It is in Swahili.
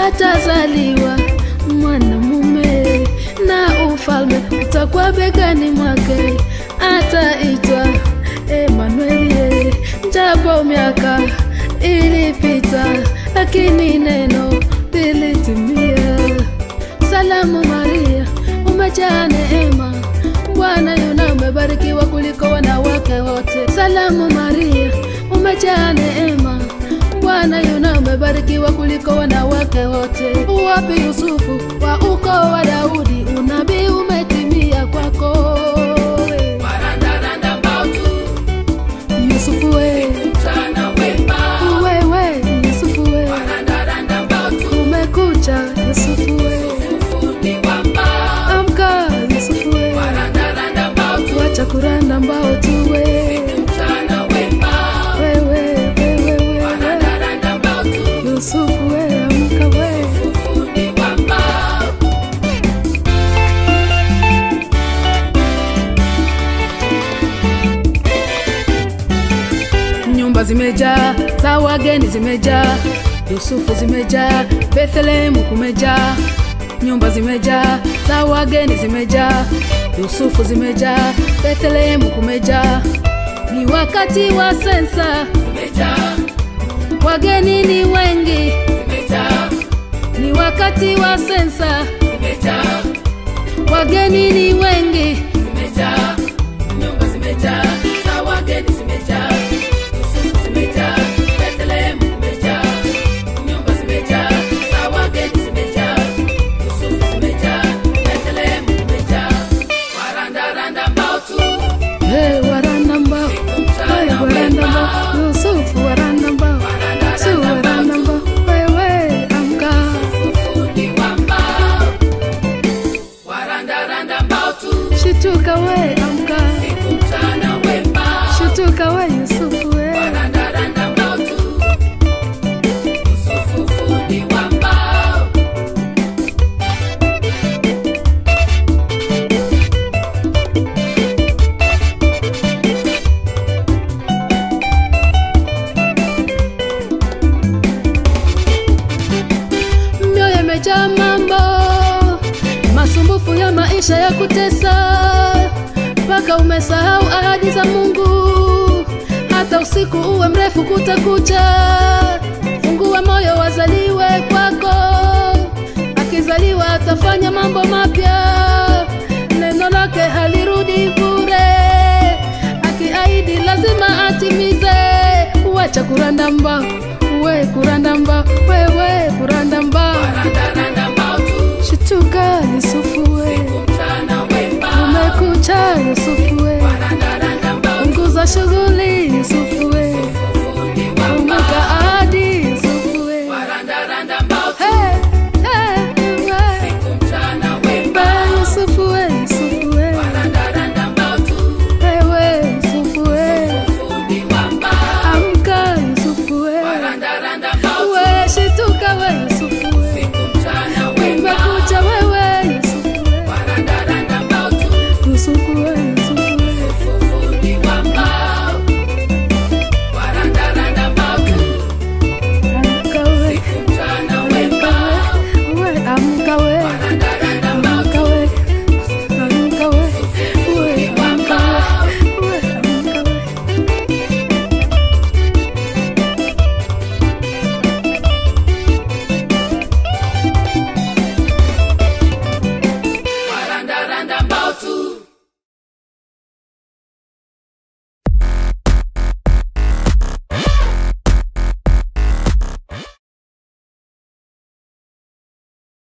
atazaliwa mwanamume na ufalme utakuwa begani mwake, ataitwa Emanueli. Japo miaka ilipita, lakini neno lilitimia. Salamu Maria, umejaa neema, Bwana yuna umebarikiwa kuliko wanawake wote. Salamu Maria, umejaa neema, Bwana yuna umebarikiwa kuliko wanawake wote. Wapi Yusufu wa ukoo wa Daudi, unabii umetimia kwako. Warandaranda mbautu, Yusufu we, mchana wema. wewe Yusufu we, Warandaranda mbautu, umekucha Yusufu we, ufundi wa mbao. amka Yusufu we, Warandaranda mbautu, wacha kuranda mbao tuwe mchana wema. wewe wewe wewe Warandaranda mbautu, Yusufu we, amka we ufundi wa mbao. nyumba zimejaa za wageni zimejaa yusufu zimejaa bethlehemu kumejaa nyumba zimejaa za wageni zimejaa yusufu zimejaa bethlehemu kumejaa ni wakati wa sensa Zimejaa, wageni ni wengi zimejaa, ni wakati wa sensa zimejaa, wageni ni wengi zimejaa. Nyumba zimejaa, za wageni zimejaa. Yusufu zimejaa, Bethlehem kumejaa. Nyumba zimejaa, za wageni zimejaa. Yusufu zimejaa, Bethlehem kumejaa. Warandaranda mbautu, hey, waranda mbao hey, waranda mbao yusufu waranda mbao su waranda mbao wewe amka ufundi wa mbao. Warandaranda mbautu, shituka we amka mchana wema. shituka we yusufu we Warandaranda mbautu, Yusufu fundi wa mbao. mioyo imejaa mambo masumbufu ya maisha ya kutesa mpaka umesahau ahadi za mungu hata usiku uwe mrefu kutakucha fungua moyo wazaliwe kwako akizaliwa atafanya mambo mapya neno lake halirudi bure akiahidi lazima atimize wacha kuranda mbao we kuranda mbao wewe kuranda mbao Warandaranda mbautu, shituka yusufu we mchana wema. umekucha yusufu we Warandaranda mbautu, punguza shughuli